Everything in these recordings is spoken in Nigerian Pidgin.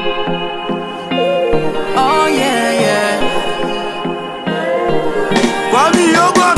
Oh yeah, yeah. Kwame Yogurt.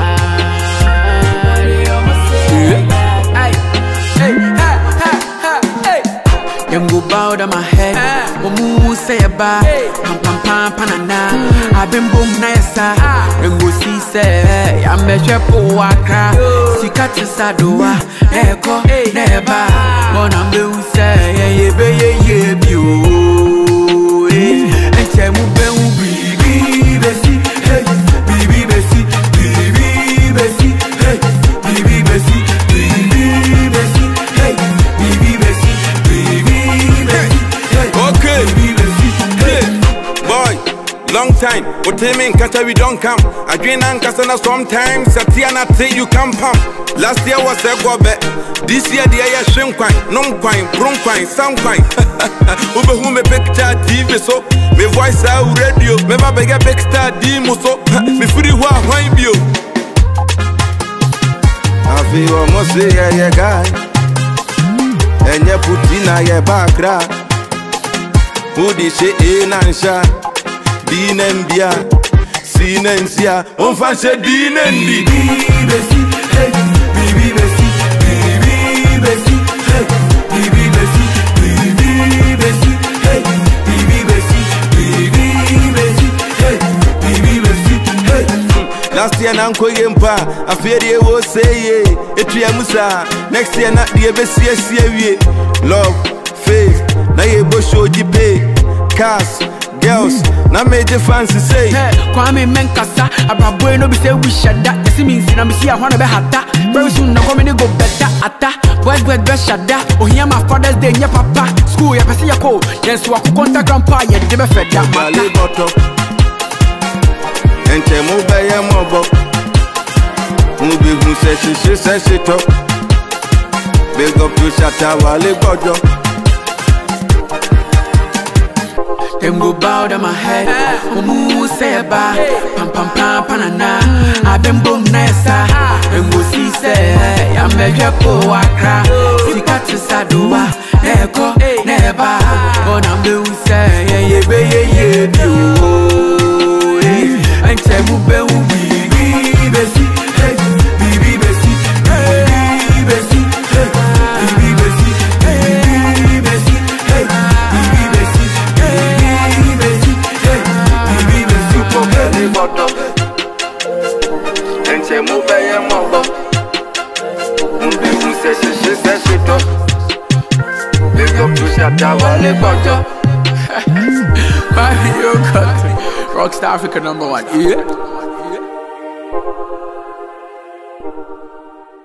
Hey, hey, ha, ha, ha, hey. Them go bow down my head. Omu say a ba. Pam pam pam panana. I been boom na yesa. Them go see say I'm a shepo waka. Sika tisa doa. Eko neba. Mona mbe say yeah yeah be yeah yeah bi o. Enche mu be u bibi besi. Hey, bibi besi. Bibi besi. Hey, bibi besi. Bibi besi. Hey, bibi besi. Bibi besi. Hey, Okay. bibi besi. Hey. Boy, long time. What me in Kata we don't come. I drink and kasana sometimes. Satia say you come pump. Last year was a go bet. This year the air shrimp quine, non quine, bron quine, sound quine. Ube who me picture TV so. Me voice out radio. Me ba beg a big star demo so. Me free wa wine bio. I feel almost say yeah yeah guy. And you put in a yeah background. Wodi hyɛ A na nhyɛ D na mbia C na nsia ɔmfa nhyɛ D na ndi Bibi besi, hey, bibi besi, bibi besi, hey, bibi besi, bibi besi, hey, bibi besi, bibi besi, hey, bibi besi, hey. last year na nkɔ yie mpa afei deɛ ɛwɔ sɛ yie ɛtua mu saa next year na deɛ bɛsiesie wie love faith na yɛbɔ show gyi pay cars girls na megye fancy sei Hey, Kwame Menkasa, Abraboy no be say we shut that. You see me in I'm see I wanna be hata. Very soon na come go better ata. Boys boys be shut that. Oh here my father's day, yeah papa. School ya pesi ya ko. Yes, wa ku contact grandpa ya de be fed that Bale mata. bɔtɔ ɛnkyɛ mo bɛyɛ mɔbɔ mo behu sɛ hyehye sɛ hyetɔ bɛgɔpio hyata wale gbɔdɔ Them go bow down my head. Omu say ba. Pam pam pam panana. I been boom nessa. Them go see say I'm a jepo wakra. Sika tisa doa. Eko neba. But I'm the who say yeah yeah be yeah yeah bi o. And tell mu be u bibi besi. Hey, bibi besi. Bibi besi. Hey, bibi besi. Bibi besi. Hey, bibi besi. Bibi besi. Hey, bibi besi. bale bɔtɔ ɛnkyɛ mo bɛyɛ mɔbɔ mo behu sɛ hyehye sɛ hyetɔ bɛgɔpio hyata wale gbɔdɔ Mario Country. Rockstar Africa number one. Yeah.